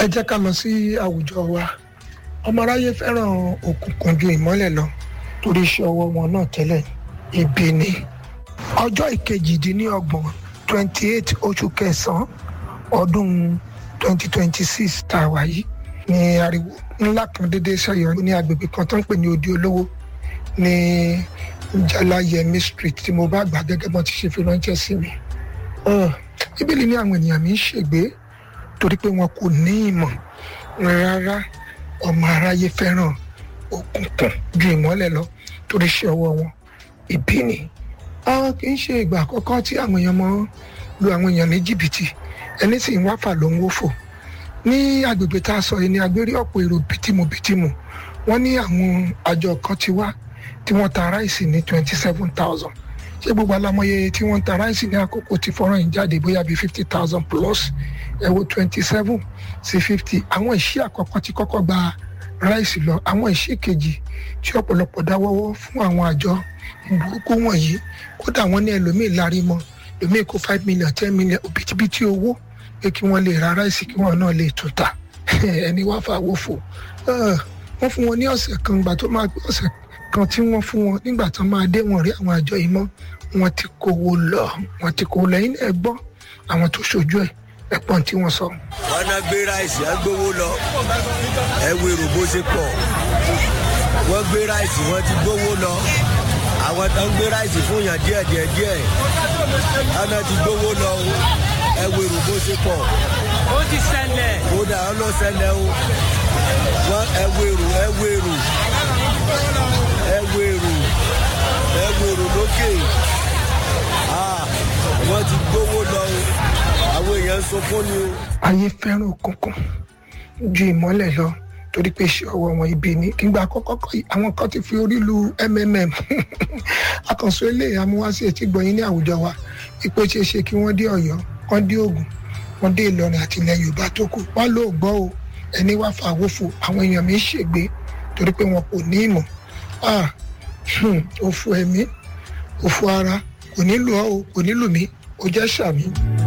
ẹ jẹ́ ká lọ sí àwùjọ wa ọmọ aráyé fẹ́ràn òkùnkùn ju ìmọ́lẹ̀ lọ torí iṣẹ́ ọwọ́ wọn náà tẹ́lẹ̀ ibi ni ọjọ́ ìkejìdínlọ́gbọ̀n twenty eight oṣù kẹsàn-án ọdún twenty twenty six tá a wà yìí ní ariwo ńlá kan déédéé ṣẹyọ ní agbègbè kan tó ń pè ní odi olówó ní jalayemi street tí mo bá gbà gẹ́gẹ́ bọ́n ti ṣe fi ránṣẹ́ sí mi bíbélì ní àwọn ènìyàn mi ń ṣègbé torí pé wọn kò ní ìmọ̀ rárá ọmọ aráyé fẹ́ràn òkùnkùn ju ìmọ́lẹ̀ lọ torí iṣẹ́ ọwọ́ wọn ìbí ni kì í ṣe ìgbà àkọ́kọ́ tí àwọn èèyàn mọ́ lu àwọn èèyàn ní jìbìtì ẹni sì ń wáfà ló ń wófò ní agbègbè tá a sọ yìí ni agbérí ọ̀pọ̀ èrò bìtìmù bìtìmù wọ́n ní àwọn àjọ kan ti wá tí wọ́n ta ráìsì ní twenty seven thousand ṣé gbogbo alamọye tí wọ́n ta ráìsì ní àkókò tí fọ́nrán yìí jáde bóyá bíi fifty thousand plus ẹ wo twenty seven sí fifty àwọn ìṣí àkọ́kọ́ ti kọ́kọ́ gba ráìsì lọ àwọn ìṣí kejì tí ọ̀pọ̀lọpọ̀ dáwọ́wọ́ fún àwọn àjọ burúkú wọ̀nyí kódà wọ́n ní ẹlòmíì lárí mọ́ ẹlòmíì kó five million ten million òbítíbitì owó pé kí wọ́n lè ra ráìsì kí wọ́n náà lè tún ta ẹni wá fà wọ́fọ̀ wọ́n fún wọn ní ọ̀sẹ̀ kan gbà tó máa gbé ọ̀sẹ̀ kan tí wọ́n fún wọn nígbà tó máa dé wọn rí àwọn àjọ yìí mọ́ wọ́n ti kówó lọ wọ́n ti kówó lọ yín ẹ gbọ́ àwọn tó ṣojú ẹ̀ ẹ̀pọ̀n tí wọ́n sọ. wọn náà gbé ráìsì á gbówó lọ ẹ wo èrò bó ṣe pọ̀ wọ́n gbé ráìsì wọ́n ti gbówó lọ àwọn tó ń gbé ráìsì fún yàn díẹ̀ díẹ̀ díẹ̀ wọn náà ti gbówó lọ ẹ wo èrò bó ṣe pọ̀. ó ti ṣẹlẹ̀. kódà ó lọ ṣẹlẹ̀ o wọ́n ẹ wo èrò ẹ wo èrò ẹ wo èrò ẹ wo èrò lókè wọ́n ti gbówó lọ o àwọn èèyàn ń sunkún ni o. ayé fẹ́ràn òkùnkùn ju ìmọ́lẹ̀ lọ torí pé iṣẹ́ ọwọ́ wọn ibi ni kí n gba àkọ́kọ́ kọ́ yìí àwọn kan ti fi orí lu mmm akànṣe eléyìí amúwáṣí etí gbọ̀nyìn ní àwùjọ wa ipò ṣe é ṣe kí wọ́n dé ọ̀yọ́ wọ́n dé ògùn wọ́n dé ìlọrin àti ilẹ̀ yorùbá tó kù wọ́n ló gbọ́ o ẹni wá fa àwòfò àwọn èèyàn mi ń ṣègbè torí pé wọn kò ní ìmọ̀ òfò ẹ̀mí òfò ara kò nílò ọ́ o kò nílò mí o jẹ́ sàmì.